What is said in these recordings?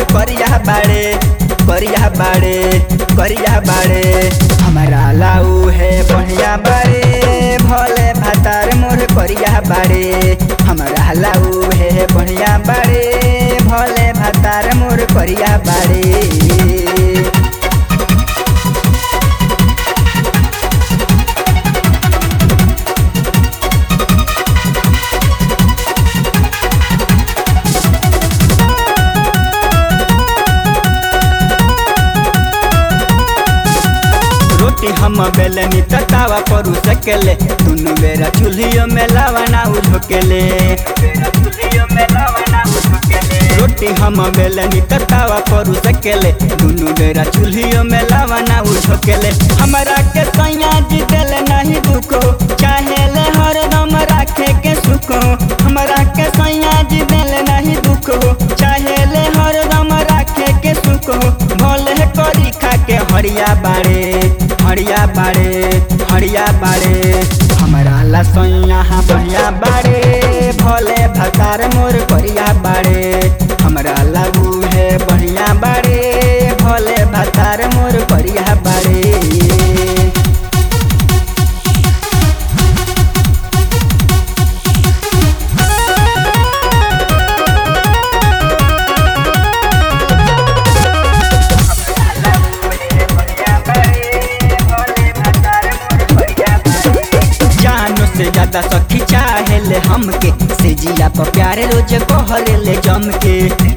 करिया बाड़े करिया बाड़े करिया बाड़े हमारा लाऊ है बढ़िया बाड़े भले भातार मोर करिया बाड़े हमारा लाऊ है बढ़िया बाड़े भले भातार मोर करिया बाड़े रोटी हम बेलनी ततावा पर सकेले दुनु बेरा चूल्हियो में लावना उझोकेले रोटी हम बेलनी ततावा पर सकेले दुनु बेरा चूल्हियो में लावना उझोकेले हमरा के सैया जी दिल नहीं दुखो चाहे ले हरदम राखे के सुखो हमरा के सैया जी दिल नहीं दुखो चाहे ले हरदम राखे के सुखो भले करी खा के हरिया बाड़े हरिया बाड़े हरिया बाड़े हमारा लसैया हाँ बढ़िया बाड़े भले भतार मोर करिया बाड़े हमरा लागू है बढ़िया बाड़े भले भतार मोर करिया बाड़े जानो से ज्यादा सखी चाहे ले हमके से जिया पर प्यारे रोज कहले ले जम के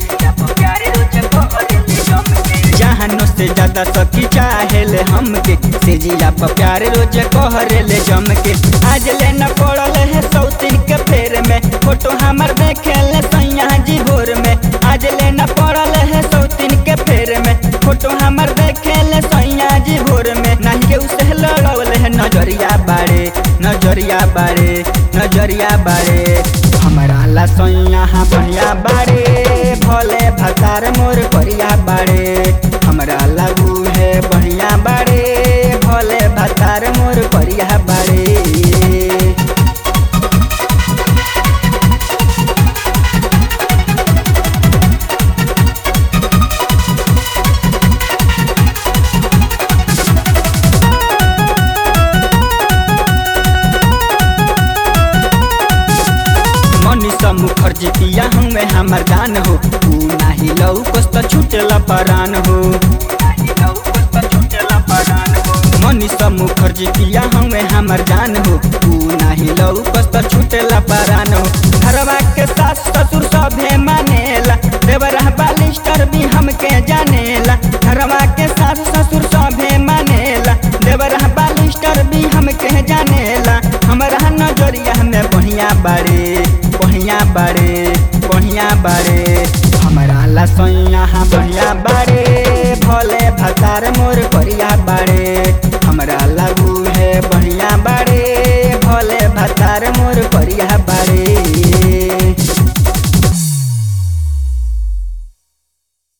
जानो से ज्यादा सखी चाहे ले हमके से जिया पर प्यारे रोज कहले ले जम के आज ले न पड़ल है सौतीन के फेर में फोटो हमर देखे ले सैया जी भोर में आज ले न पड़ल है सौतीन के फेर में फोटो हमर देखे ले सैया जी भोर में नहीं के उसे लड़ल है नजरिया बाड़े नजरिया बाड़े नजरिया बाड़े हमारा लसैया हाँ बढ़िया बाड़े भले भतार मोर करिया बाड़े हमरा लागू है बढ़िया बाड़े भले भतार मोर करिया बाड़े मनीषा मुखर्जी पिया हमें हमर दान हो तू नाही लऊ कस्त छूटेला परान हो मनीषा मुखर्जी पिया हमें हमर जान हो तू नाही लऊ कस्त छूटेला परान हो घरवा के सास ससुर सभे मानेला देवरा बालिस्टर भी हमके जानेला घरवा के सास ससुर सभे मानेला देवरा बालिस्टर भी हमके जानेला हमरा नजरिया में बढ़िया बाड़े बढ़िया बाड़े बढ़िया बाड़े हमारा लसैया हाँ बढ़िया बाड़े भले भतार मोर करिया बाड़े हमरा लागू है बढ़िया बाड़े भले भतार मोर करिया बाड़े